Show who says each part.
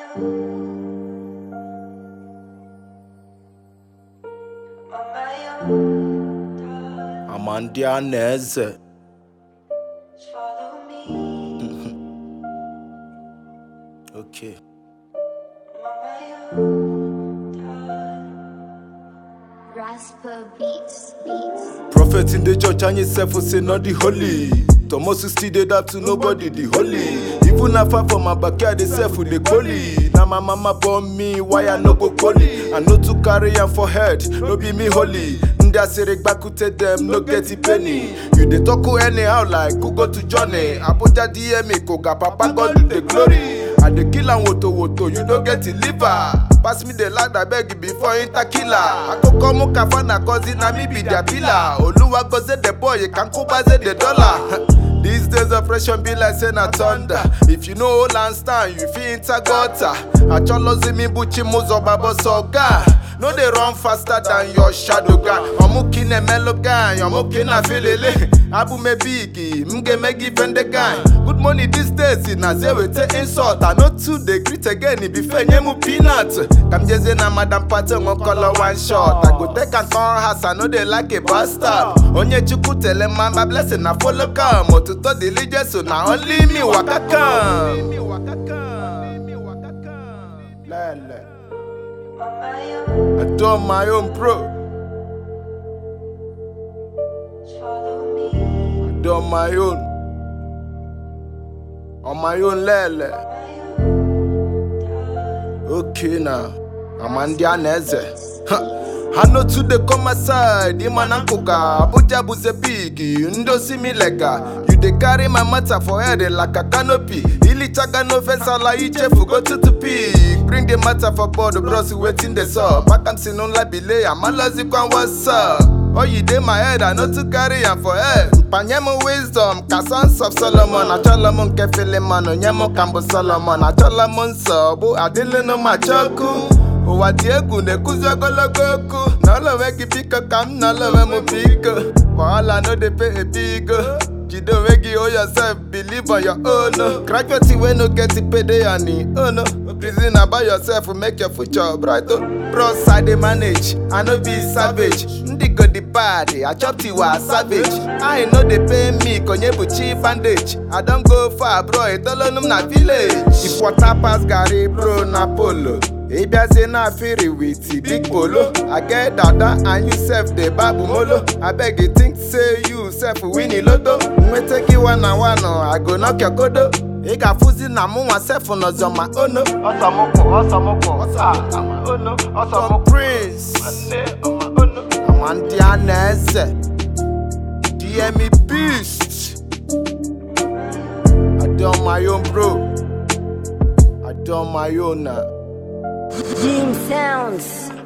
Speaker 1: Amandi Aneze. Okay.
Speaker 2: Rasper beats, beats.
Speaker 1: Prophet in the church and yourself will say not the holy. Thomas still did that to nobody the holy. Even if I from my backyard, they self with the holy. Now my mama born me, why I no go holy? I know to carry am for head, no be me holy. Nda serek bakute them, no get a penny. You dey talk who anyhow like who go to Johnny. Abuja DM me, koga papa God do the glory. I dey kill am woto woto, you no get the liver. Pass me the lad, I beg you before enter killer. Akoko mu kafana cause na me be their pillar. Oluwa go say the boy, you can go buy the dollar. These days oppression be like say na thunder. If you know hold and stand, you fit enter gutter. Acholozi mi buchi muzo babo soga. No dey run faster than your shadow guy. Omuki ne melo guy, omuki na filele. Abu me bigi, mge megi fende guy. Good money these days, in a zero te insult. I know two dey greet again, it be fair mu peanut. Kam jeze na madam pate ngon color one shot. I go take and turn house, I know they like a bastard. Onye chukwu tele man, my blessing na follow come. Otuto diligence, so na only me waka come. Lele. I do on my own pro. I do on my own. On my own lele. Okay now. I'm on the aneze. I know to the come aside, the man ankoka, Abuja buze big, ndo see me lega. You dey carry my matter for head like a canopy. Ili chaga no fence ala iche go to to peak. Bring the matter for board, bros waiting the sub. Back am sin on la belay, I'm alazi kwan what's up. Oh, you dey my head, I know to carry am for head. Panyemo wisdom, ka sons of Solomon. Achola mo nke Philemon, onyemo kambo Solomon. Achola mo nsọ, bụ adịle no machoku. ụwa dị egwu na-ekwuzi ogologo okwu n'ọlọwe gị biko ka m n'ọlọwe m biko wahala no dey pay ebigo jide onwe gị o yourself believe on your own graduate wey no get pay dey on im own reason about yourself make your future bright o bros i dey manage i no be savage ndị go dị bad i chop tiwa savage i no dey pay me konye bụ chi bandage i don go far bro etolonu m na village if water pass garri bro na polo ị bịazie na afiri with big polo i get dada and you sef dey babu molo abeg you think say you sef win loto nweta gị one na one i go knock your kodo ị ga-afụzi na mụ nwa sef nọzọ ma ono ọsọmụkwụ ọsọmụkwụ ọsọ ono ọsọmụ prince ama ndị a na-eze dme beast i dey on my own bro i dey on my own na.
Speaker 2: Dream Sounds.